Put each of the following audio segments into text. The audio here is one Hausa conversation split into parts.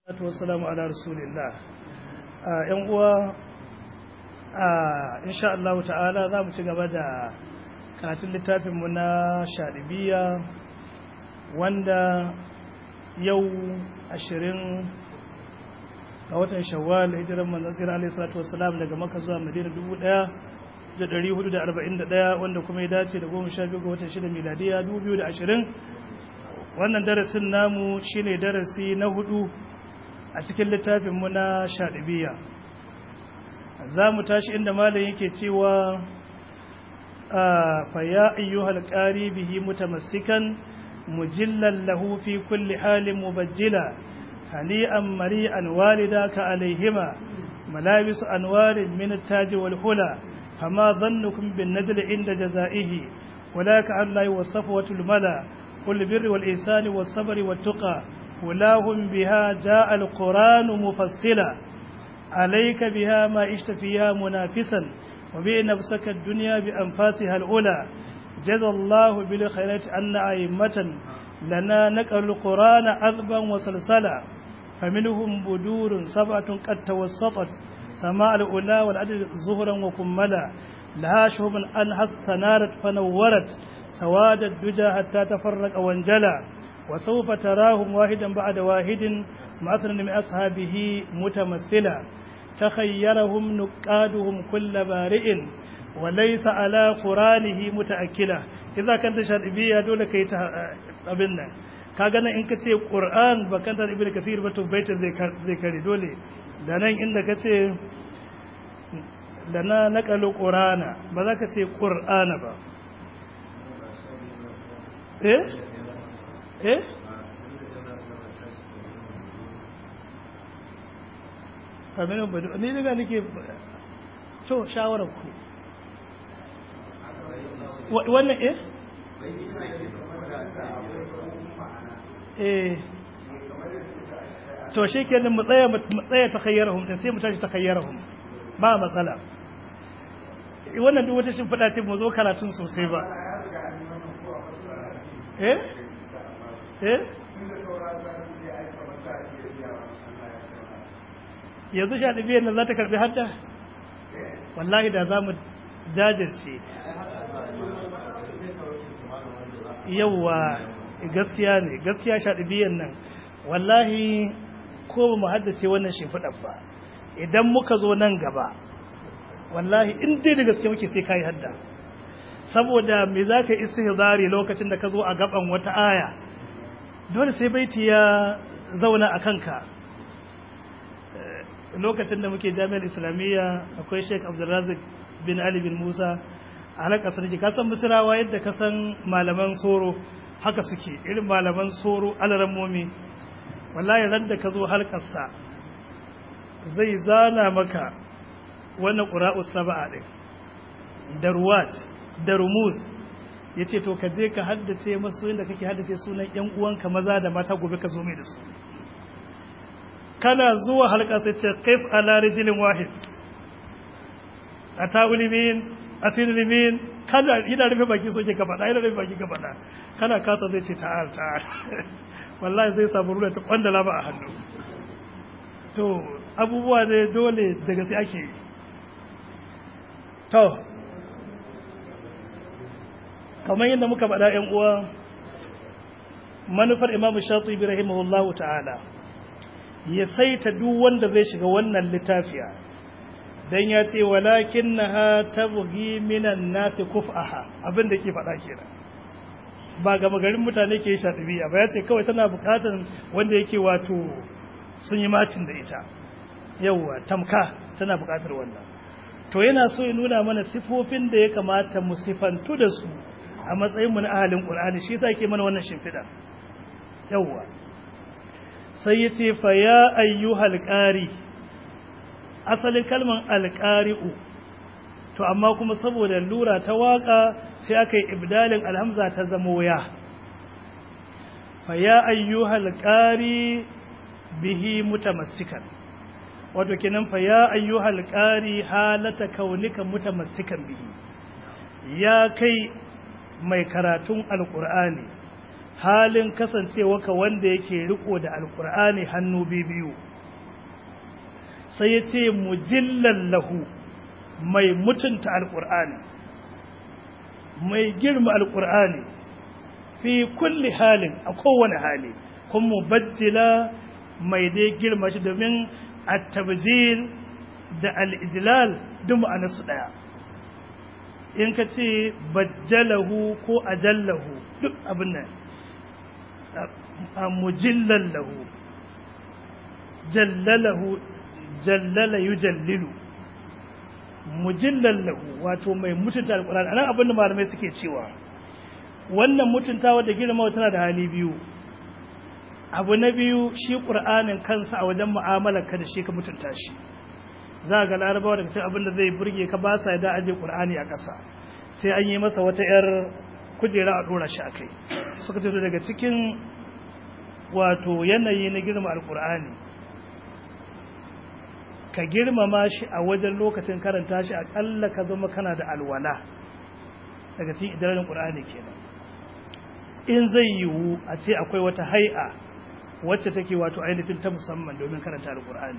salatu wassalamu ala rasulillah yan uwa insha Allah ta'ala za mu ci gaba da karatun littafin mu na shadibiya wanda yau ashirin ga watan shawwal hijiran manzon tsira alaihi salatu wassalam daga makka zuwa madina dubu ɗaya da ɗari hudu da arba'in da ɗaya wanda kuma ya dace da goma sha biyu ga watan shida miladiya dubu biyu da ashirin wannan darasin namu shine darasi na hudu a cikin littafinmu na shaɗibiya za mu tashi inda malam yake cewa fa ya ayyuhal qari bihi mutamassikan mujillan lahu fi kulli halin mubajjila hani'an mari'an walidaka alaihima malabis anwarin min at-taj wal hula fama dhannukum bin nadl inda jazaihi ولك أن لا يوصف وتلملا كل بر والإحسان والصبر والتقى ولاهم بها جاء القرآن مفصلا عليك بها ما عشت فيها منافسا وبيع نفسك الدنيا بأنفاسها الأولى جزى الله بالخيرات أن أئمة لنا نقل القرآن عذبا وسلسلا فمنهم بدور سبعة قد توسطت سماء الأولى والعدد ظهرا وكملا لها شهب أنها استنارت فنورت سواد الدجى حتى تفرق وانجلى وسوف تراهم واحدا بعد واحد مثلا من أصحابه متمثلا تخيرهم نقادهم كل بارئ وليس على قرانه متأكلا إذا كنت شرعية دولة كي تقبلنا kagana in ka ce ƙur'an ba kan ta ibn kathir ba to baitin zai kare dole da nan inda ka ce da na naƙalu ƙur'ana ba za ka ce ƙur'ana ba eh eh kaminin badu ni daga nake to shawarar ku wannan eh eh to shi kenan mu tsaya mu tsaya takhayyarahum din sai mu tashi takhayyarahum ba matsala wannan duk wata shimfiɗa ce mu zo karatun sosai ba eh eh yanzu sha ɗabiyar nan za ta karɓi hadda wallahi da za mu jajirce yauwa gaskiya ne gaskiya sha ɗabiyar nan wallahi ko ba mu haddace wannan shimfiɗar ba idan muka zo nan gaba wallahi in dai da gaske muke sai ka yi hadda saboda me za ka istihzari lokacin da ka zo a gaban wata aya dole sai baiti ya zauna a kanka lokacin da muke jami'ar islamiyya akwai sheik abdulrazik bin ali bin musa a halakar sarki ka san misirawa yadda ka san malaman soro haka suke irin malaman soro alaran momi wallahi ran da ka zo halkarsa zai zana maka wannan ƙura'us saba'a ɗin da ruwat da rumuz ya ce to ka je ka haddace masu inda kake haddace sunan ‘yan uwanka maza da mata gobe ka zo mai da su kana zuwa halka sai ce kaif ala rijilin wahid a ta'ulimin asirilimin kana ina rufe baki so ke ka faɗa ina rufe baki ka faɗa kana kasa zai ce ta'al ta'al wallahi zai samu rula ta kwandala ba a hannu to abubuwa ne dole daga sai ake yi to kamar yadda muka faɗa ‘yan uwa manufar imamu shatu ibi rahimahullahu ta'ala ya saita duk wanda zai shiga wannan littafiya don ya ce walakin na ha ta bugi minan nasi kuf'aha abin da ke faɗa kenan ba gama garin mutane ke shaɗibiya ba ya ce kawai tana bukatar wanda yake wato sun yi macin da ita yauwa tamka tana bukatar wannan to yana so ya nuna mana sifofin da ya kamata mu sifantu da su a matsayinmu na ahalin ƙul'ani shi sa ke mana wannan shimfiɗa yawwa sai ya ce fa ya ayyuhal ƙari asalin kalman alƙari'u to amma kuma saboda lura ta waƙa sai aka yi ibdalin alhamza ta zamo ya fa ya ayyuhal ƙari bihi mutamassikan wato kenan fa ya ayyuhal qari halata kaunika mutamassikan bihi ya kai mai karatun alqur'ani halin kasancewa ka wanda yake riko da alkur'ani hannu biyu sai ya ce mujillan lahu mai mutunta alkur'ani mai girma alkur'ani fi kulli halin a kowane hali kuma mubajjila mai dai girma shi domin at-tabjil da al-ijlal duk ma'anarsu daya in ka ce bajjalahu ko ajallahu duk abin nan mujillan lahu jallalahu jallala yujallilu mujillan lahu wato mai mutunta alkur'ani anan abin da malamai suke cewa wannan mutuntawa da girma tana da hali biyu abu na biyu shi qur'anin kansa a wajen mu'amalar ka da shi ka mutunta shi za ga larabawa daga cikin abin da zai burge ka ba sa da aje qur'ani a ƙasa sai an yi masa wata yar kujera a dora shi akai suka ce daga cikin wato yanayi na girma alkur'ani ka girmama shi a wajen lokacin karanta shi akalla ka zama kana da alwala daga cikin idanun qur'ani kenan in zai yiwu a ce akwai wata hai'a wacce take wato ainihin ta musamman domin karanta alkur'ani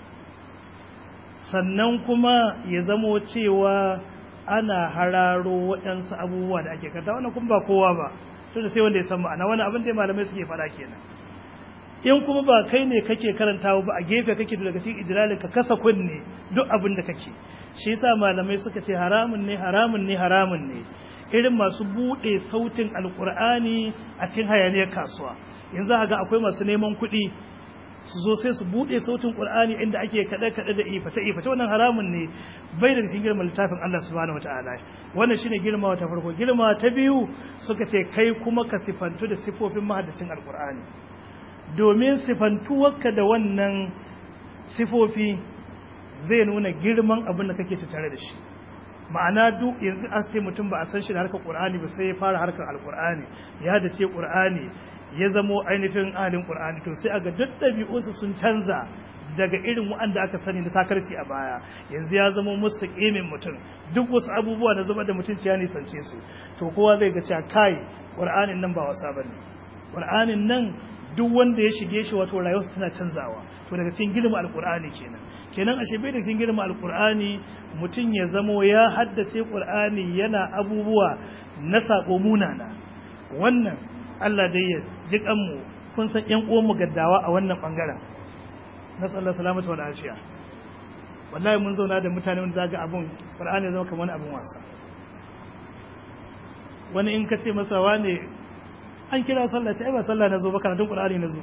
sannan kuma ya zamo cewa ana hararo waɗansu abubuwa da ake karanta wannan kuma ba kowa ba tunda sai wanda ya san ma'ana wani abin da malamai suke faɗa kenan in kuma ba kai ne kake karantawa ba a gefe kake daga cikin idlalin ka kasa kunne duk abin da kake shi yasa malamai suka ce haramun ne haramun ne haramun ne irin masu bude sautin alkur'ani a cikin hayaniyar kasuwa yanzu ga akwai masu neman kuɗi su zo sai su bude sautin qur'ani inda ake kada kada da ifata ifata wannan haramun ne bai da cikin girman littafin Allah subhanahu wataala wannan shine girma ta farko girma ta biyu suka ce kai kuma ka sifantu da sifofin mahaddisin alqur'ani domin sifantuwarka da wannan sifofi zai nuna girman abin da kake tare da shi ma'ana duk yanzu an sai mutum ba a san shi da harkar qur'ani ba sai ya fara harkar alqur'ani ya da ce qur'ani ya zamo ainihin ahalin qur'ani to sai aga duk ɗabi'unsu sun canza daga irin waɗanda aka sani na sakarci a baya yanzu ya zama mustaqimin mutum duk wasu abubuwa na zama da mutunci ya nisance su to kowa zai ga cewa kai qur'anin nan ba wasa bane qur'anin nan duk wanda ya shige shi wato rayuwarsa tana canzawa to daga cikin girma alqur'ani kenan kenan ashe bai da cikin girma alqur'ani mutum ya zamo ya haddace qur'ani yana abubuwa na sako munana wannan Allah dai ya ji kanmu kun san ƴan uwan mu gaddawa a wannan bangaren nasu Allah salamatu wa lafiya wallahi mun zauna da mutane wanda zaga abun qur'ani zama kamar abun wasa wani in ka ce masa wane an kira sallah sai ba sallah na zo ba karatun qur'ani na zo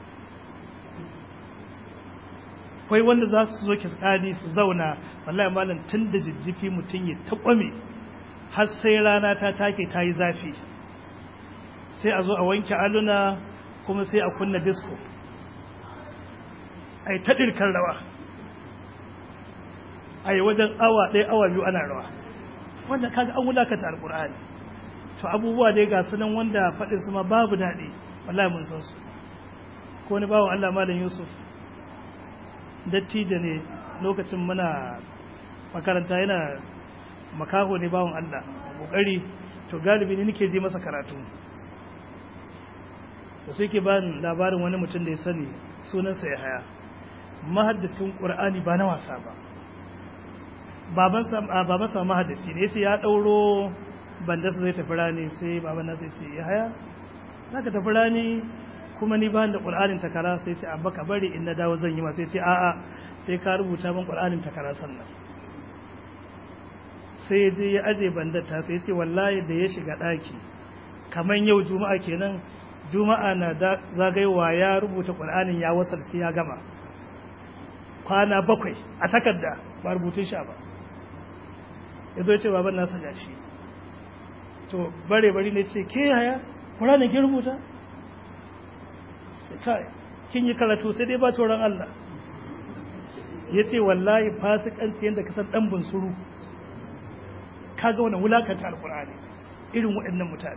kai wanda za su zo kiskadi su zauna wallahi malam tun da jijjifi mutum ya takwame har sai rana ta take ta yi zafi sai a zo a wanke aluna kuma sai a kunna disco a yi taɗirkan rawa a yi wajen awa ɗaya awa biyu ana rawa wanda kaga an wulakata alƙur'ani to abubuwa dai ga sunan wanda faɗin su ma babu daɗi wallahi mun san su ko wani bawan Allah malam Yusuf dattijo ne lokacin muna makaranta yana makaho ne bawan Allah kokari to galibi ne nake je masa karatu da sai ke bani labarin wani mutum da ya sani sunansa ya haya mahaddacin qur'ani ba na wasa ba babansa babansa mahaddaci ne sai ya dauro bandarsa zai tafi rani sai baban nasa ce ya haya zaka tafi rani kuma ni ba da qur'anin takara sai ce abba ka bari in na dawo zan yi ma sai ce a'a sai ka rubuta min qur'anin takara sannan sai ya je ya aje bandata sai ce wallahi da ya shiga daki kaman yau juma'a kenan juma'a na zagayowa ya rubuta qur'anin ya wasar sai ya gama kwana bakwai a takarda ba rubutun sha ba ya zo ce baban nasa gashi to bare bari ne ce ke haya qur'anin ki rubuta kai kin yi karatu sai dai ba tsoron Allah ya ce wallahi fasikanci yadda ka san ɗan bunsuru kaga wani wulakanta alkur'ani irin waɗannan mutane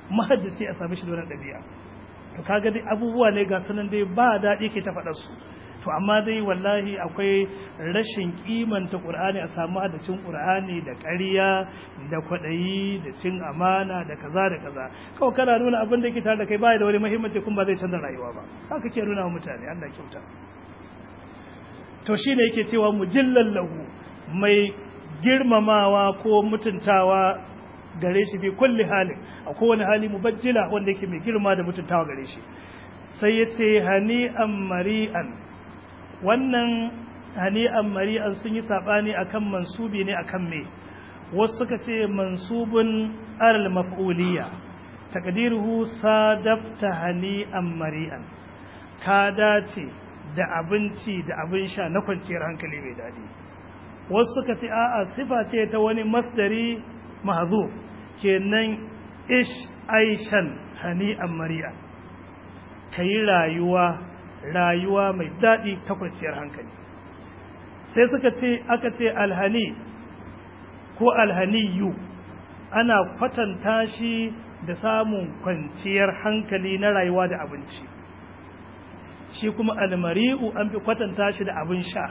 mahaddisi a sami shi da wani ɗabi'a to kaga dai abubuwa ne ga sanan dai ba daɗi ke ta faɗa su to amma dai wallahi akwai rashin kimanta qur'ani a samu hadacin qur'ani da ƙarya da kwaɗayi da cin amana da kaza da kaza kawai kana nuna abin da ke tare da kai baya da wani muhimmanci kuma ba zai canza rayuwa ba haka ke nuna wa mutane Allah kyauta to shine yake cewa mujillan lahu mai girmamawa ko mutuntawa gare shi bi kulli halin a kowane hali mubajjila wanda yake mai girma da mutuntawa gare shi sai ya ce hani'an mari'an wannan hani'an mari'an sun yi saɓani akan mansubi ne akan me wasu suka ce mansubun alal maf'uliyya takdiruhu sadafta hani'an mari'an ka dace da abinci da abin sha na kwanciyar hankali mai daɗi wasu suka ce a'a sifa ce ta wani masdari mahzuf kenan ish aishan hani'an mari'an kayi rayuwa rayuwa mai daɗi ta kwanciyar hankali sai suka ce aka ce alhani ko alhaniyu ana kwatanta shi da samun kwanciyar hankali na rayuwa da abinci shi kuma almari'u an fi kwatanta shi da abin sha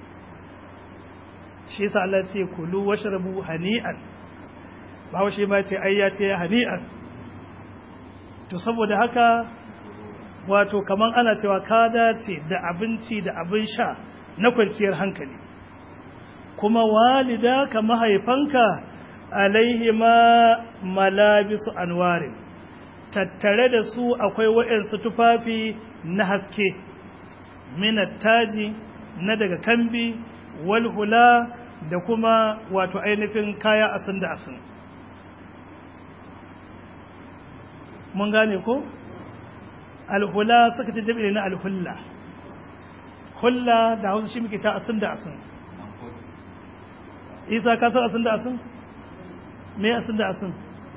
shi yasa Allah ce kulu washrabu hani'an ba shi ma ce ai ya ce hani'an to saboda haka wato kaman ana cewa ka dace da abinci da abin sha na kwanciyar hankali kuma walida ka mahaifanka alaihima malabisu anwarin tattare da su akwai waɗansu tufafi na haske taji na daga kambi walhula da kuma wato ainihin kaya asin da asin mun gane ko alhula suka ce jami'i na alhulla hulla da hausa shi muke ta asin da asin isa ka san asin da asin me asin da asin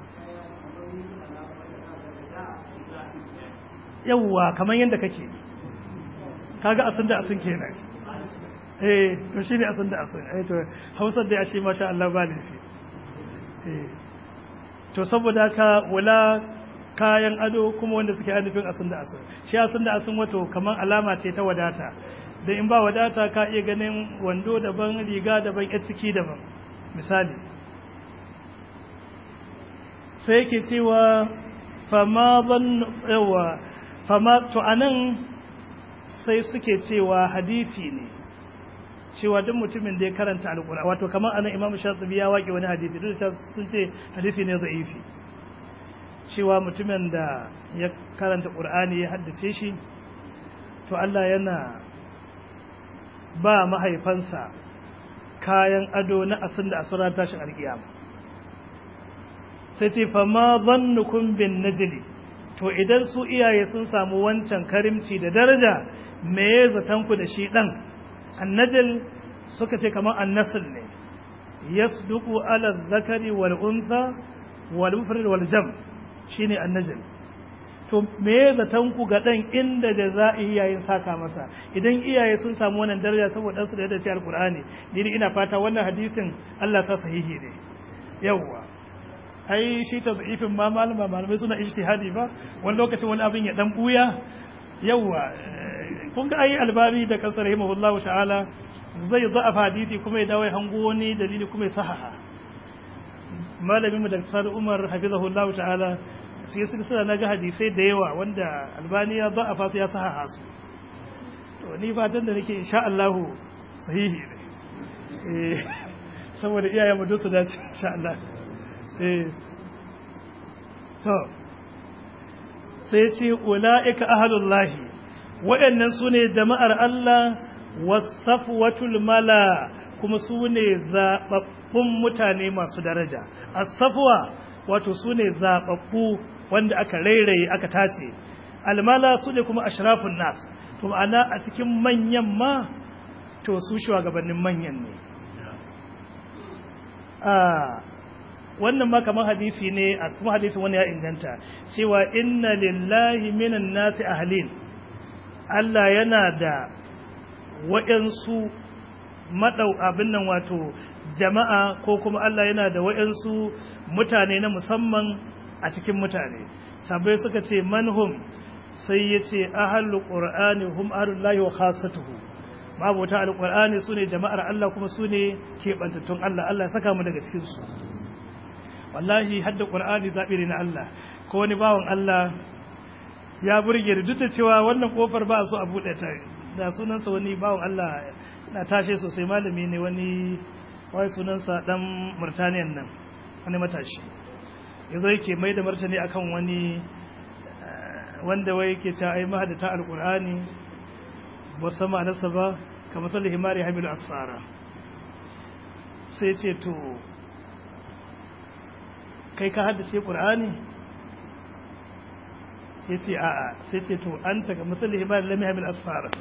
yawwa kamar yadda kake kaga asin da asin kenan eh to shine asin da asin eh to hausar da ya shi masha Allah ba laifi eh to saboda ka wala kayan ado kuma wanda suke nufin asin da asin shi asin da asin wato kamar alama ce ta wadata da in ba wadata ka iya ganin wando daban riga daban ya ciki daban misali sai yake cewa fama ban yawa fama to anan sai suke cewa hadisi ne cewa duk mutumin da ya karanta alƙur'ani wato kamar anan imamu shatibi ya waƙe wani hadisi duk da sun ce hadisi ne za'ifi cewa mutumin da ya karanta ƙur'ani ya haddace shi to Allah yana ba mahaifansa kayan ado na asin da asuran tashin alkiyama sai ce fa ma zannukum bin najli to idan su iyaye sun samu wancan karimci da daraja me ya zatan ku da shi dan annajl suka ce kamar annasl ne yasduqu ala zakari wal untha wal mufrad wal jam shine annajl to me zaton ku ga dan inda da za a iyayen saka masa idan iyaye sun samu wannan daraja saboda su da yadda ce alqur'ani ni ina fata wannan hadisin Allah sa sahihi ne yawa ai shi ta zaifin ma malama malamai suna ijtihadi ba wani lokacin wani abin ya dan buya yawa kun ga ai albari da kasar rahimahullahu ta'ala zai da'afa hadisi kuma ya dawo hango wani dalili kuma ya sahaha malamin mu da Sani Umar hafizahullahu ta'ala sai su suna naga hadisai da yawa wanda albani ya ba a fasu ya saha su to ni fatan da nake insha Allah sahihi ne eh saboda iyayen mu su dace insha Allah eh to sai ce ulaika ahlullahi waɗannan sune jama'ar Allah wasafwatul mala kuma sune zababbun mutane masu daraja as-safwa wato sune zababbu wanda aka rairaye aka tace almala su ne kuma ashrafun nas to ma'ana a cikin manyan ma to su shugabannin manyan ne a wannan ma kamar hadisi ne a kuma hadisi wani ya inganta cewa inna lillahi minan nasi ahlin Allah yana da waɗansu madau abin nan wato jama'a ko kuma Allah yana da waɗansu mutane na musamman a cikin mutane sabai suka ce manhum sai ya ce ahalul qur'ani hum ahlullahi wa khassatuhu mabota alqur'ani sune jama'ar Allah kuma sune kebantattun Allah Allah ya saka mu daga cikin su wallahi hadda qur'ani zabi ne na Allah ko wani bawan Allah ya burge da duk da cewa wannan kofar ba su a bude ta da sunansa wani bawan Allah na tashe sosai malami ne wani wai sunansa dan Murtaniyan nan wani matashi yazo yake mai da martani akan wani wanda wai yake cewa ai mahadata alqur'ani ba sama nasa ba kamar salli himari hamilu asfara sai ce to kai ka haddace qur'ani yace a'a sai ce to anta ga misali himari lam hamil asfara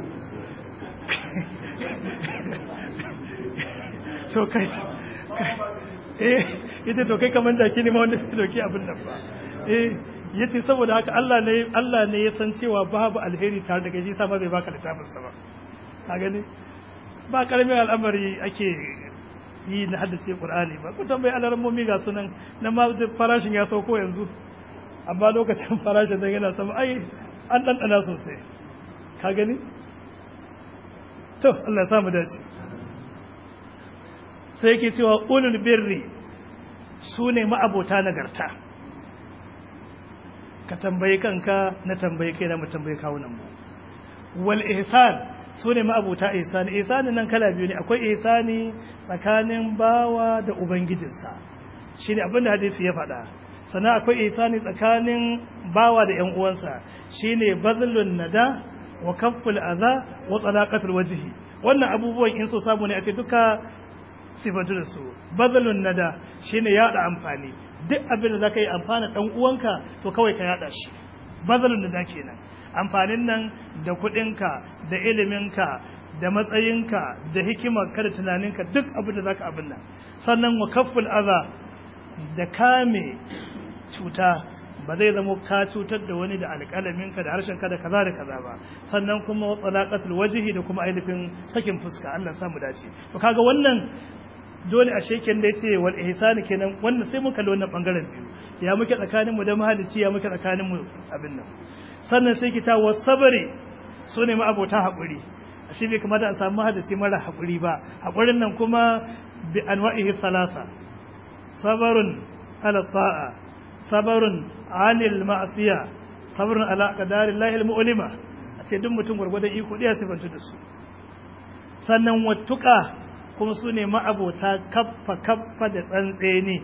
to kai eh ita to kai kaman da kini ma wanda sai doki abin nan ba eh yace saboda haka Allah ne Allah ne ya san cewa babu alheri tare da kai shi sama bai baka littafin sa ba ka gani ba karamin al'amari ake yi na haddace Qur'ani ba ku tambayi alarmomi ga sunan na ma farashin ya sauko yanzu amma lokacin farashin da yana sama ai an ɗanɗana sosai ka gani to Allah ya samu dace sai yake cewa ulul birri su ne ma'abota nagarta ka tambayi kanka na tambayi kai na mu tambayi kawunan mu wal ihsan su ne ma'abota ihsani ihsani nan kala biyu ne akwai ihsani tsakanin bawa da ubangijinsa shi ne abinda hadisi ya faɗa sannan akwai ihsani tsakanin bawa da ƴan uwansa shine bazlun nada wa kafful adha wa talaqatul wajhi wannan abubuwan in so samu ne a ce duka sifatu da su bazlun nada shine yada amfani duk abin da zaka yi amfana dan uwanka to kawai ka yada shi bazlun nada kenan amfanin nan da kuɗinka da iliminka da matsayinka da hikimarka da tunaninka duk abin da zaka abin nan sannan wa kafful adha da kame cuta ba zai zama ka cutar da wani da alƙalaminka da harshenka da kaza da kaza ba sannan kuma talaqatul wajhi da kuma ainihin sakin fuska Allah samu dace to kaga wannan dole a sheken da yace wal ihsan kenan wannan sai mun kalli wannan bangaren biyu ya muke tsakanin mu da mahalici ya muke tsakanin mu abin nan sannan sai kita was sabri sune ma abota hakuri ashe bai kamata a samu hadisi mara hakuri ba hakurin nan kuma bi anwa'ihi thalatha sabarun ala ta'a sabarun anil ma'asiya sabarun ala qadari llahi almu'lima a ce duk mutum gurgurdan iko ɗaya sifantu da su sannan wattuka kuma su ne ma'abota kaffa kaffa da tsantseni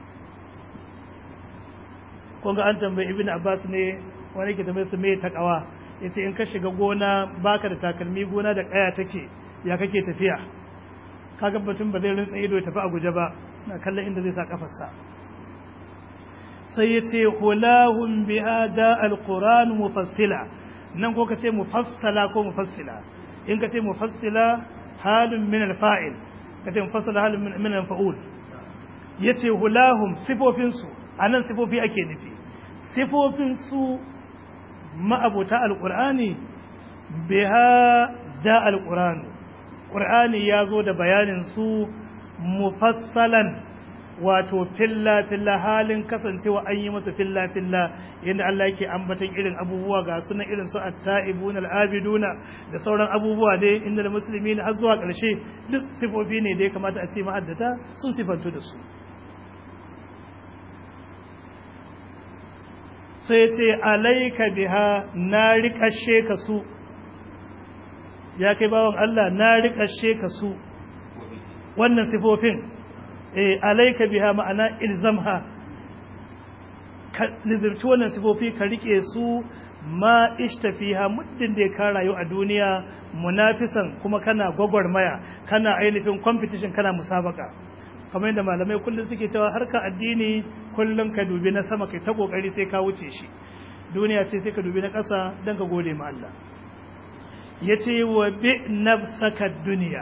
kun ga an tambayi ibn abbas ne wani ke tambaye su me takawa yace in ka shiga gona baka da takalmi gona da kaya take ya kake tafiya kaga batun ba zai rinsa ido ya tafi a guje ba na kallon inda zai sa kafarsa sai ya ce hulahun biha ja alquran mufassila nan ko kace mufassala ko mufassila in kace mufassila halun min alfa'il kace mufassala halun min alfa'ul yace hulahum sifofin su anan sifofi ake nufi sifofin su ma'abuta alqur'ani biha ja alquran qur'ani yazo da bayanin su mufassalan wato filla filla halin kasancewa an yi masa filla filla yadda Allah yake ambatan irin abubuwa ga sunan irin su at-ta'ibun al-abiduna da sauran abubuwa dai inda da musulmi har zuwa ƙarshe duk sifofi ne da ya kamata a ce ma'addata sun sifantu da su sai ce alaika biha na riƙashe ka su ya kai bawan Allah na riƙashe ka su wannan sifofin eh alaika biha ma'ana ilzamha ka lizirci wannan sifofi ka rike su ma ishtafiha muddin da ka rayu a duniya munafisan kuma kana gwagwarmaya kana ainihin competition kana musabaka kamar yadda malamai kullum suke cewa harka addini kullum ka dubi na sama kai ta kokari sai ka wuce shi duniya sai sai ka dubi na ƙasa don ka gode ma Allah yace wa bi nafsaka duniya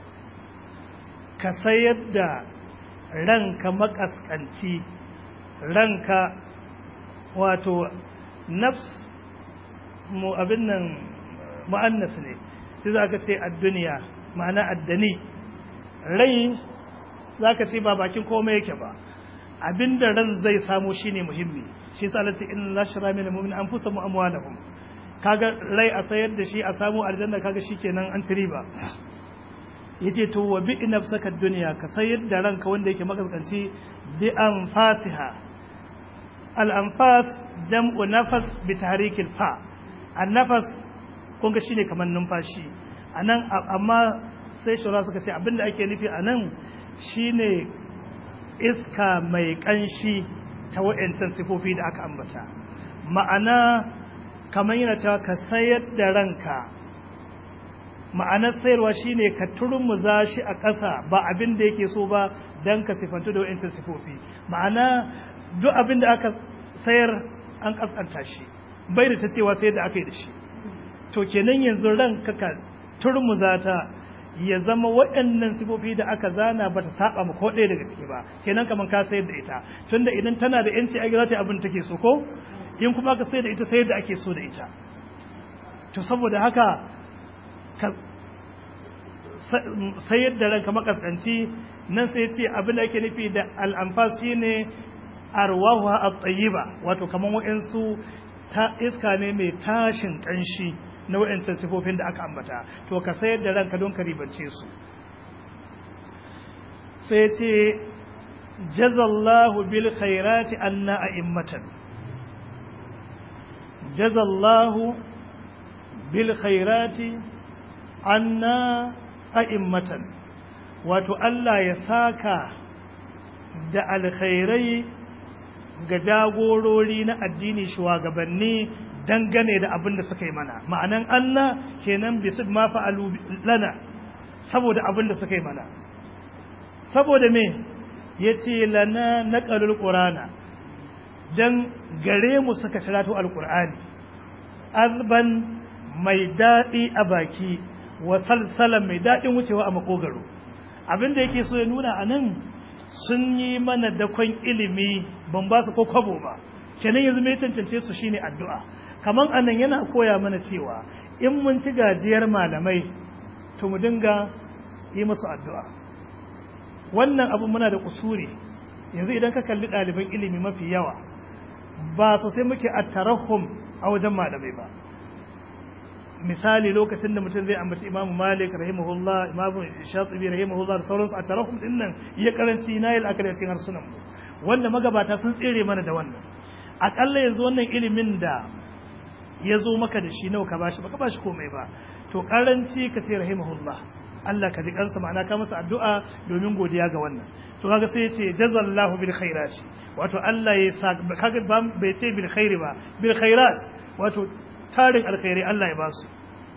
ka sayar da ranka makaskanci ranka wato nafs mu abin nan mu'annas ne sai za ka ce a duniya ma'ana addani rai za ka ce ba bakin komai yake ba abinda ran zai samu shine muhimmi shi yasa Allah ce inna la shara min mu'min anfusahum amwalahum kaga rai a sayar da shi a samu aljanna kaga shikenan an ci riba yace to wa bi nafsaka dunya ka sayar da ranka wanda yake makaskanci bi anfasiha al anfas jam'u nafas bi tahrikil fa an nafas kun ga shine kamar numfashi anan amma sai shura suka ce abinda ake nufi anan shine iska mai kanshi ta wa'ancan sifofi da aka ambata ma'ana kamar yana cewa ka sayar da ranka ma'anar sayarwa shine ka turmuza shi a ƙasa ba abin da yake so ba don ka sifantu da wa'ancan sifofi ma'ana duk abin da aka sayar an ƙasƙanta shi bai da ta cewa sai da aka yi da shi to kenan yanzu ranka ka turmuza ta ya zama waɗannan sifofi da aka zana ba ta saba ma ko ɗaya daga ciki ba kenan kamar ka sayar da ita tunda idan tana da yanci ai za ta abin take so ko in kuma ka sayar da ita sayar da ake so da ita to saboda haka ka sayar da ranka makaskanci nan sai ce abin da ake nufi da al'amfas shine arwahu at-tayyiba wato kamar wa'ansu ta iska ne mai tashin kanshi na waɗancan sifofin da aka ambata to ka sayar da ranka don ka ribance su sai ce jazallahu bil khairati anna a'immatan jazallahu bil khairati anna a'immatan wato Allah ya saka da alkhairai ga jagorori na addini shugabanni dangane da abin da suka yi mana ma'anan Allah kenan bisu ma fa'alu lana saboda abin da suka yi mana saboda me yace lana naqalul qur'ana dan gare mu suka shirato alqur'ani azban mai dadi a baki wa salsalan mai dadin wucewa a makogaro abin da yake so ya nuna anan sun yi mana dakon ilimi ban ba su ko kwabo ba kenan yanzu mai cancance su shine addu'a kaman anan yana koya mana cewa in mun ci gajiyar malamai to mu dinga yi musu addu'a wannan abu muna da kusuri yanzu idan ka kalli ɗaliban ilimi mafi yawa ba sosai muke attarahum a wajen malamai ba misali lokacin da mutum zai ambaci imamu malik rahimahullah imamu shatibi rahimahullah da sauransu a tarahum din nan ya karanci na yi la'akari a cikin harsunan mu wanda magabata sun tsere mana da wannan akalla yanzu wannan ilimin da ya zo maka da shi nawa ka bashi baka bashi komai ba to karanci ka ce rahimahullah Allah ka ji kansa ma'ana ka masa addu'a domin godiya ga wannan to kaga sai ya ce jazallahu bil khairati wato Allah ya sa kaga bai ce bil khairi ba bil khairat wato tarin alkhairi Allah ya ba su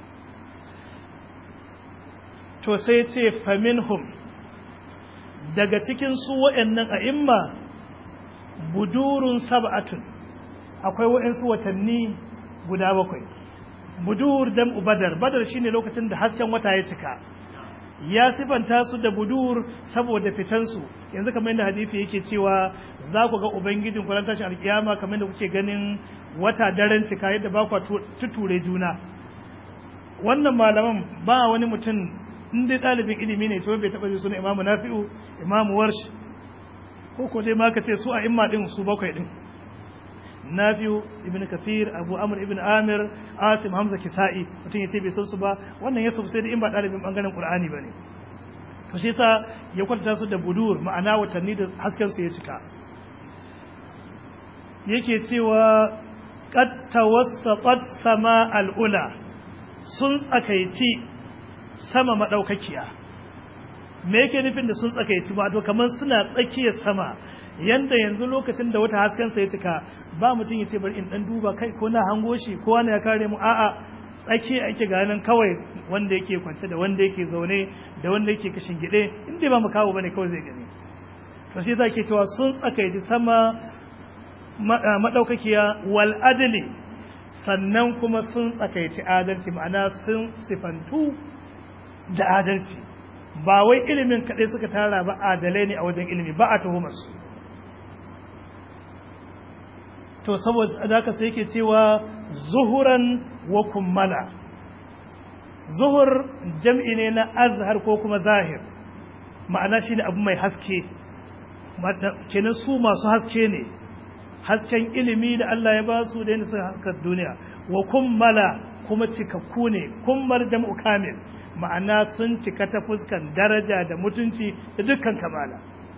to sai ce faminhum daga cikin su waɗannan a'imma budurun sab'atun akwai waɗansu watanni guda bakwai budur jam'u badar badar shine lokacin da hasken wata ya cika ya sifanta su da budur saboda fitansu yanzu kamar yadda hadisi yake cewa za ku ga ubangijin ku ran tashin alkiyama kamar yadda kuke ganin wata daren cika yadda ba ku tuture juna wannan malaman ba wani mutum in dai ɗalibin ilimi ne to bai taɓa ji suna imamu nafi'u imamu warsh ko ko dai ma ka ce su a imma ɗin su bakwai ɗin nafi'u ibn kafir abu amr ibn amir asim hamza kisa'i mutum ya ce bai san su ba wannan ya sai da in ba ɗalibin ɓangaren qur'ani ba ne to shi yasa ya kwanta su da budur ma'ana watanni da hasken su ya cika yake cewa qad tawassaqat sama al'ula sun tsakaici sama madaukakiya me yake nufin da sun tsakaici ba to kamar suna tsakiyar sama yanda yanzu lokacin da wata hasken sa ya cika ba mutum ya ce bari in dan duba kai ko na hango shi ko wani ya kare mu a'a tsaki ake ganin kawai wanda yake kwance da wanda yake zaune da wanda yake kashin gide inda ba mu kawo bane kawai zai gani to shi zake cewa sun tsakaici sama madaukakiya wal adli sannan kuma sun tsakaici adalci ma'ana sun sifantu da adalci ba wai ilimin kadai suka tara ba adalai ne a wajen ilimi ba a tuhumar su to saboda haka sai yake cewa zuhuran wa kummala zuhur jam'i ne na azhar ko kuma zahir ma'ana shine abu mai haske kenan su masu haske ne hasken ilimi da Allah ya ba su da yadda suka haskar duniya wa kummala kuma cikakku ne kummar jam'u kamil ma'ana sun cika ta fuskan daraja da mutunci da dukkan kamala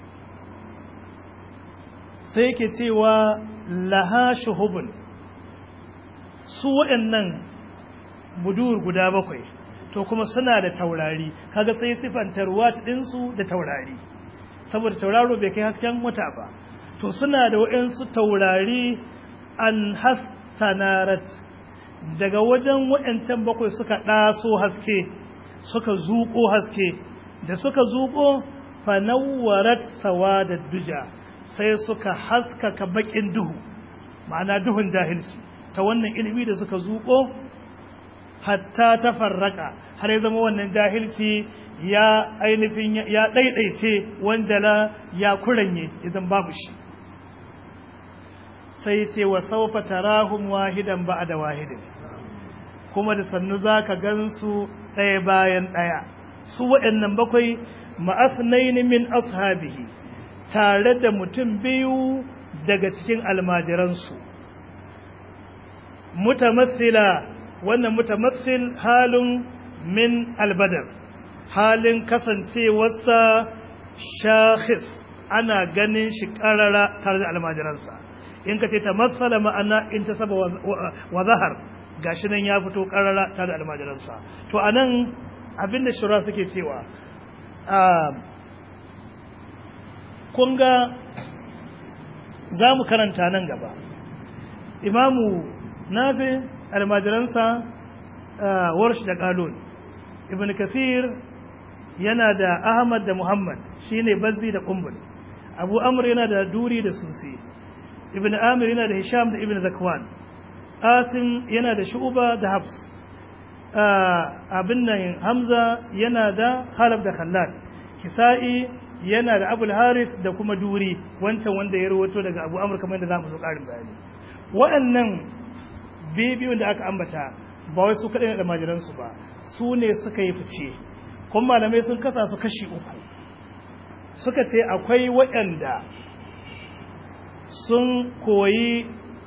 sai yake cewa laha shuhubun su waɗannan budur guda bakwai to kuma suna da taurari kaga sai sifantar wat ɗinsu da taurari saboda tauraro bai kai hasken wata ba to suna da waɗansu taurari an hastanarat daga wajen waɗancan bakwai suka ɗaso haske suka zuƙo haske da suka zuƙo fanawwarat sawa da duja sai suka haskaka baƙin duhu ma'ana duhun jahilci ta wannan ilimi da suka zuƙo hatta ta farraka har ya zama wannan jahilci ya ainihin ya ɗaiɗaice wanda la ya kuranye idan babu shi sai ce wa saufa tarahum wahidan ba'da wahidin kuma da sannu zaka gansu ɗaya bayan ɗaya su waɗannan bakwai ma'asnaini min ashabihi tare da mutum biyu daga cikin almajiransu mutamassila wannan mutamassil halin min albadar halin kasancewarsa shakhis ana ganin shi karara tare da almajiransa in ka ce ta matsala ma'ana in ta saba wa zahar gashi nan ya fito karara tare da almajiransa to a nan abinda shura suke cewa kun ga za mu karanta nan gaba imamu nafi almajiransa warsh da kalon ibn kafir yana da ahmad da muhammad shine bazzi da kumbul abu amr yana da duri da susi ibn amir yana da hisham da ibn zakwan asim yana da shu'ba da habs abin nan hamza yana da khalaf da khallad kisa'i yana da abul harith da kuma duri wancan wanda ya rawato daga abu amr kamar da zamu zo karin bayani waɗannan bibiyun da aka ambata ba wai su kaɗai da majiransu ba su ne suka yi fice kuma malamai sun kasa su kashi uku suka ce akwai waɗanda sun koyi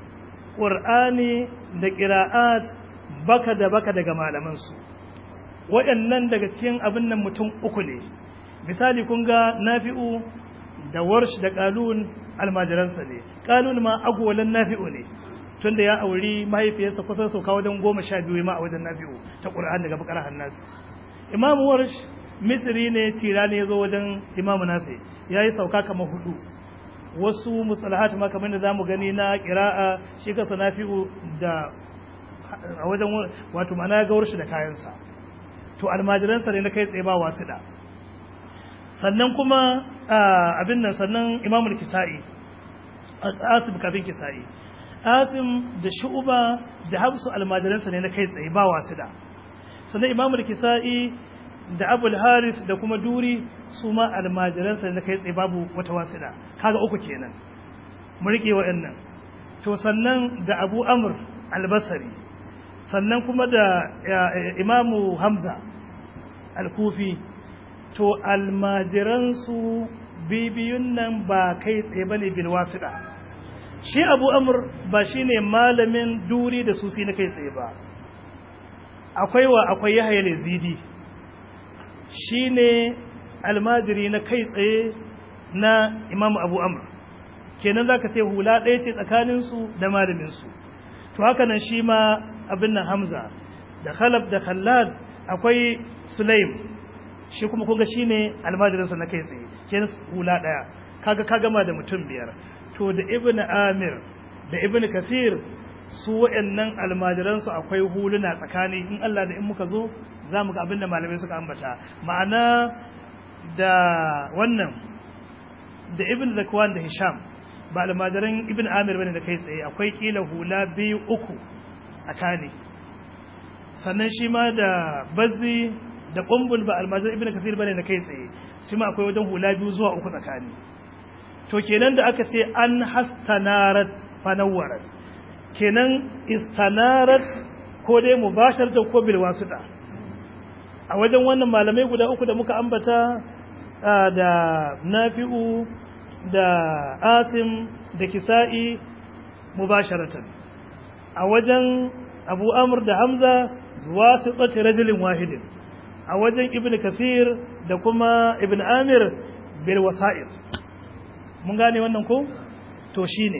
ƙur'ani da ƙira'at baka da baka daga malamansu waɗannan daga cikin abin nan mutum uku ne misali kun ga nafi'u da warsh da ƙalun almajiransa ne ƙalun ma agwalan nafi'u ne tunda ya auri mahaifiyarsa kusan sauka wajen goma sha biyu ma a wajen nafi'u ta ƙur'an daga bakar hannas imamu warsh misri ne cira ne ya zo wajen imamu nafi ya yi sauka kamar hudu wasu musalahat ma kamar da zamu gani na qira'a shi ka sanafi'u da a wajen wato mana ga warshi da kayansa to almajiransa ne na kai tsaye ba wasida sannan kuma abin nan sannan imamul kisa'i asim kafin kisa'i asim da shu'uba da habsu almajiransa ne na kai tsaye ba wasida sannan imamul kisa'i da abul haris da kuma duri su ma almajiransa na kai tsaye babu wata wasida kaga uku kenan mu rike waɗannan to sannan da abu amr albasari sannan kuma da imamu hamza alkufi to almajiransu bibiyun nan ba kai tsaye bane bil wasida shi abu amr ba shine malamin duri da susi na kai tsaye ba akwai wa akwai yahya yazidi shi ne almajiri na kai tsaye na imamu abu amur kenan za ka ce hula ɗaya ce tsakaninsu da malaminsu to haka nan shi ma abin nan hamza da khalaf da khallad akwai sulaim shi kuma kuga shi ne almajirinsa na kai tsaye kenan hula ɗaya kaga ka gama da mutum biyar to da ibn amir da ibn kafir su waɗannan almajiransu akwai huluna tsakani in Allah da in muka zo za mu ga abin da malamai suka ambata ma'ana da wannan da ibn zakwan da hisham ba almajiran ibn amir bane da kai tsaye akwai kila hula biyu uku tsakani sannan shi ma da bazzi da kumbul ba almajiran ibn kasir bane da kai tsaye shi ma akwai wajen hula biyu zuwa uku tsakani to kenan da aka ce an hastanarat fanawwarat kenan istanarat ko dai mubashar da ko bil wasita a wajen wannan malamai guda uku da muka ambata da nafi'u da asim da kisa'i mubasharatan a wajen abu amr da hamza wasiqati rajulin wahidin a wajen ibn kathir da kuma ibn amir bil wasa'id mun gane wannan ko to shine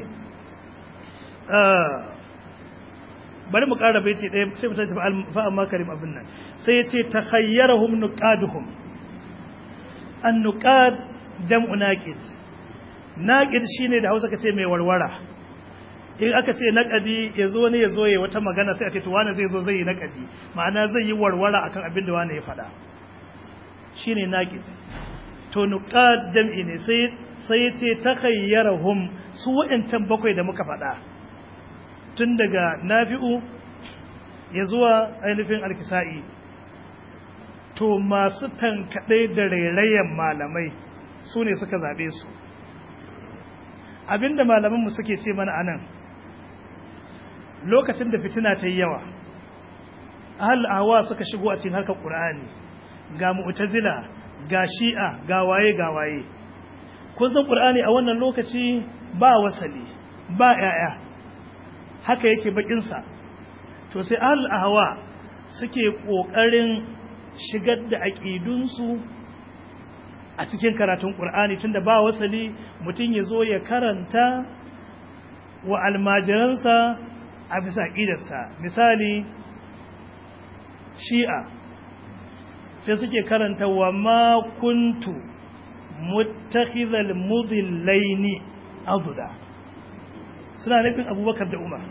bari mu ƙara baiti ɗaya sai mu tashi fa amma karim abin nan sai yace takhayyarahum nuqaduhum an nuqad jam'u naqid naqid shine da Hausa kace mai warwara in aka ce naqadi yazo ne yazo yayi wata magana sai a ce to wani zai zo zai yi naqadi ma'ana zai yi warwara akan abin da wani ya faɗa shine naqid to nuqad jam'i ne sai sai yace takhayyarahum su wa'ancan bakwai da muka faɗa tun daga nafi'u ya zuwa ainihin alkisa'i to masu tankaɗe da rairayen malamai su ne suka zaɓe su abinda malamanmu suke ce mana anan lokacin da fitina ta yi yawa ahal awa suka shigo a cikin harkar ƙur'ani ga mu'tazila ga shi'a ga waye ga waye kun san ƙur'ani a wannan lokaci ba wasali ba 'ya'ya haka yake bakinsa to sai ahlul ahwa suke kokarin shigar da aqidunsu a cikin karatun qur'ani tunda ba wasali mutun yazo ya karanta wa almajiransa a bisa aqidarsa misali shi'a sai suke karanta wa ma kuntu muttakhidhal mudillaini aduda suna nufin abubakar da umar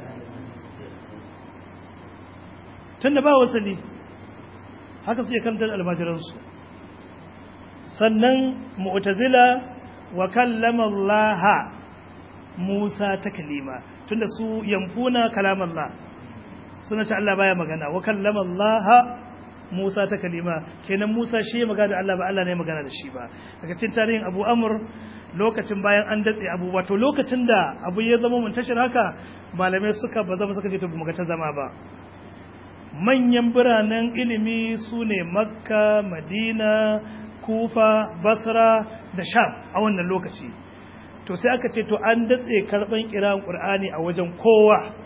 tunda ba wasali haka suke kantar almajiransu sannan mu'tazila wa kallama Allah Musa ta kalima tunda su yamfuna kalaman Allah suna ce Allah baya magana wa kallama Allah Musa ta kalima kenan Musa shi ya magana da Allah ba Allah ne magana da shi ba daga cikin tarihin Abu Amr lokacin bayan an datse abu wato lokacin da abu ya zama muntashir haka malamai suka ba zama suka ce to mu ta zama ba manyan biranen ilimi su ne makka madina kufa basra da sham a wannan lokaci to sai aka ce to an datse karban kiran qur'ani a wajen kowa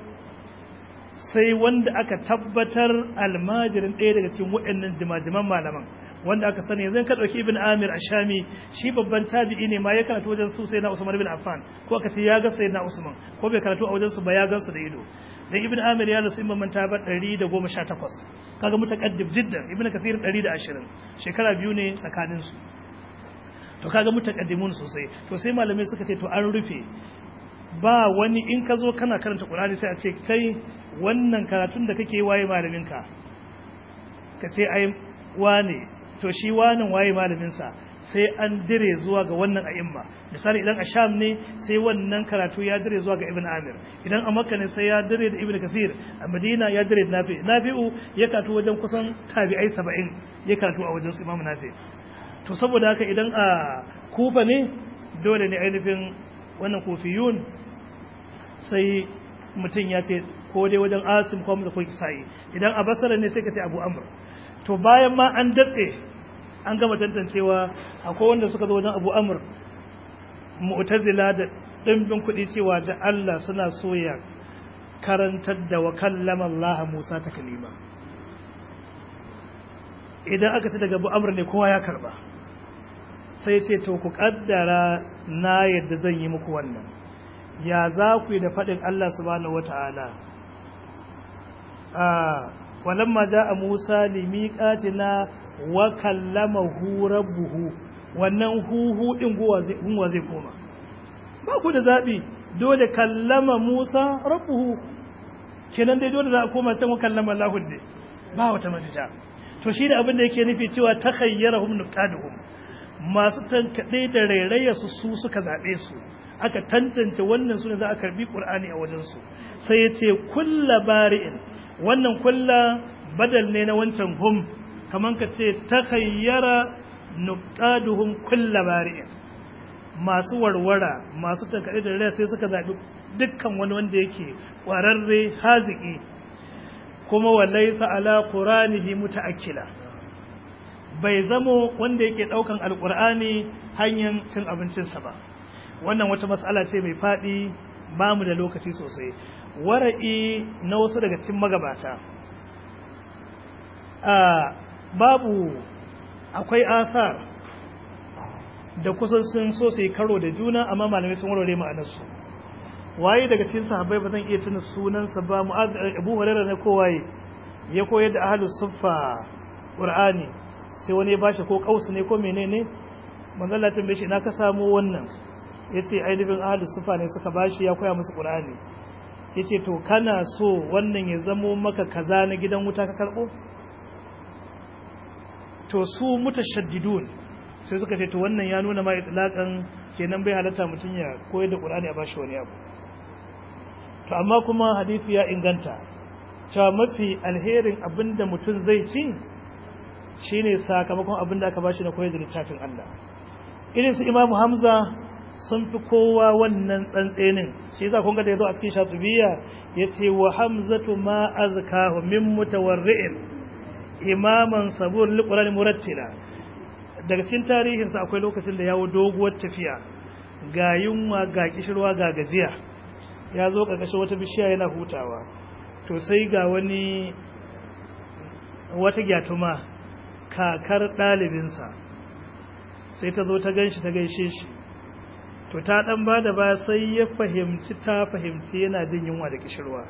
sai wanda aka tabbatar almajirin ɗaya daga cikin waɗannan jimajiman malaman wanda aka sani yanzu ka ɗauki ibn amir ashami shi babban tabi'i ne ma ya karatu wajen su sai na usman bin affan ko aka ce ya ga sai na usman ko bai karatu a wajen su ba ya gan su da ido dan ibn amir ya rasu imam ta ba 118 kaga mutaqaddim jiddan ibn kathir 120 shekara biyu ne tsakanin su to kaga mutaqaddimun sosai to sai malamai suka ce to an rufe ba wani in ka zo kana karanta qur'ani sai a ce kai wannan karatun da kake waye malaminka ka ce ai wane to shi wanan waye malaminsa sai an dire zuwa ga wannan a'imma misali idan a sham ne sai wannan karatu ya dire zuwa ga ibn amir idan a makka ne sai ya dire da ibn kathir a madina ya dire da nafi nafi'u ya karatu wajen kusan tabi'ai saba'in ya karatu a wajen su imam nafi to saboda haka idan a kufa ne dole ne ainihin wannan kufiyun sai mutum ya ce ko dai wajen asim ko mutum ko kisa'i idan a basara ne sai ka ce abu amr to bayan ma an datse an gama tantancewa akwai wanda suka zo wajen abu amur mu'tazila da ɗimbin kuɗi cewa da Allah suna soya karantar da wa kallama Allah Musa ta kalima idan aka ci daga abu amur ne kowa ya karba sai ce to ku kaddara na yadda zan yi muku wannan ya za ku yi da faɗin Allah subhanahu wata'ala a walamma ja'a Musa limiqatina wa kallamahu rabbuhu wannan huhu din guwa zai guwa zai koma ba ku da zabi dole kallama Musa rabbuhu kenan dai dole za a koma can wa kallama Allah ne ba wata mafita to shi da abin da yake nufi cewa takhayyarahum nuqaduhum masu tankade da rairaya su su suka zabe su aka tantance wannan sune za a karbi qur'ani a wajen su sai yace kulla bari'in wannan kulla badal ne na wancan hum kaman ka ce takhayyara nuqaduhum kulla bari'in masu warwara masu tankade da rairaya sai suka zabi dukkan wani wanda yake kwararre haziki kuma wallaisa ala quranihi mutaakkila bai zamo wanda yake daukan alqur'ani hanyar cin abincinsa ba wannan wata matsala ce mai fadi ba mu da lokaci sosai wara'i na wasu daga cikin magabata babu akwai asar da kusan sun so su yi karo da juna amma malamai sun warware ma'anarsu waye daga cikin sahabbai ba zan iya tuna sunansa ba abu hurairah ne ko waye ya koyar da ahlus suffa qur'ani sai wani ya bashi ko kausu ne ko menene manzo Allah tambaye shi ina ka samu wannan yace aidibin ahlus suffa ne suka bashi ya koya musu qur'ani yace to kana so wannan ya zamo maka kaza na gidan wuta ka karbo to su mutashaddidun sai suka ce to wannan ya nuna ma itlaqan kenan bai halatta mutun ya koyar da qur'ani a bashi wani abu to amma kuma hadisi ya inganta cewa mafi alherin abinda mutum zai ci shine sakamakon abinda aka bashi na koyar da littafin Allah irin su Imam Hamza sun fi kowa wannan tsantsenin shi yasa kun ga da yazo a cikin Shatibiya yace wa Hamzatu ma azkahu min mutawarri'in imaman sabur liqur'ani murattila daga cikin tarihinsa akwai lokacin da yawo doguwar tafiya ga yunwa ga kishirwa ga gajiya ya zo ƙarƙashin wata bishiya yana hutawa to sai ga wani wata gyatuma kakar ɗalibinsa sai ta zo ta ganshi ta gaishe shi to ta ɗan ba da ba sai ya fahimci ta fahimci yana jin yunwa da kishirwa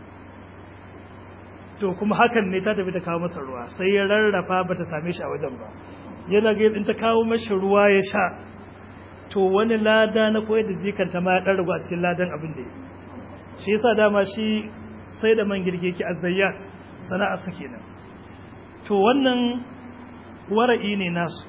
to kuma hakan ne ta tafi ta kawo masa ruwa sai ya rarrafa ba ta same shi a wajen ba yana ga in ta kawo mashi ruwa ya sha to wani lada na koyar da jikanta ma ya ɗan ragu a cikin ladan abin da ya shi yasa dama shi sai da man girge ki azayyat sana'a su kenan to wannan wara'i ne nasu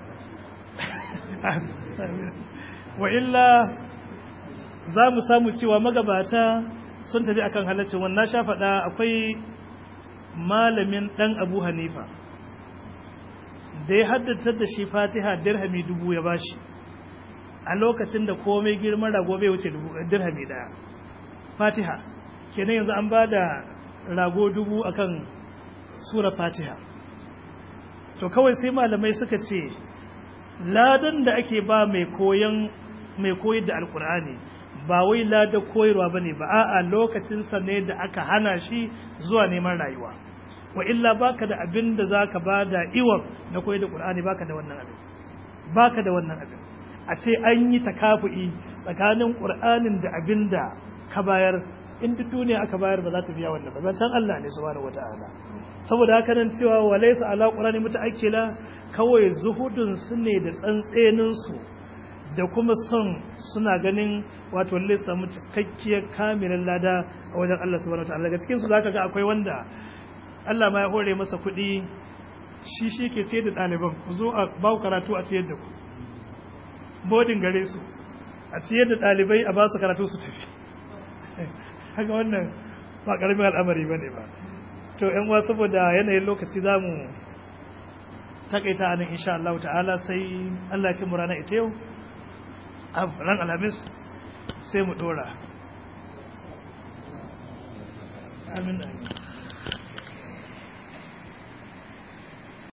wa illa za mu samu cewa magabata sun tafi akan halaccin wannan sha faɗa akwai malamin ɗan abu hanifa da ya haddata da shi fatiha dirhami dubu ya bashi a lokacin da komai girman rago bai wuce dirhami daya fatiha kenan yanzu an ba da rago dubu akan sura fatiha to kawai sai malamai suka ce ladan da ake ba mai koyan mai koyar da alkur'ani ba wai ladan koyarwa bane ba a'a lokacin sa ne da aka hana shi zuwa neman rayuwa wa illa baka da abin da zaka bada iwar na koyar da qur'ani baka da wannan abin baka da wannan abin a ce an yi takafu'i tsakanin qur'anin da abin da ka bayar in duk duniya aka bayar ba za ta biya wannan ba zancen Allah ne subhanahu wataala saboda haka nan cewa walaysa ala qur'ani mutaakkila kawai zuhudun su ne da tsantsenin su da kuma son suna ganin wato lalle samu cikakkiyar kamilan lada a wajen Allah subhanahu wataala daga cikin su zaka ga akwai wanda Allah ma ya hore masa kuɗi shi shi ke ce da ɗaliban ku zo a ba ku karatu a siyar da ku bodin gare su a siyar da ɗalibai a ba su karatu su tafi haka wannan ba ƙaramin al'amari ba ne ba to yan uwa saboda yanayin lokaci za mu takaita anan insha Allah ta'ala sai Allah ya kimu rana ita yau a ran alhamis sai mu dora amin amin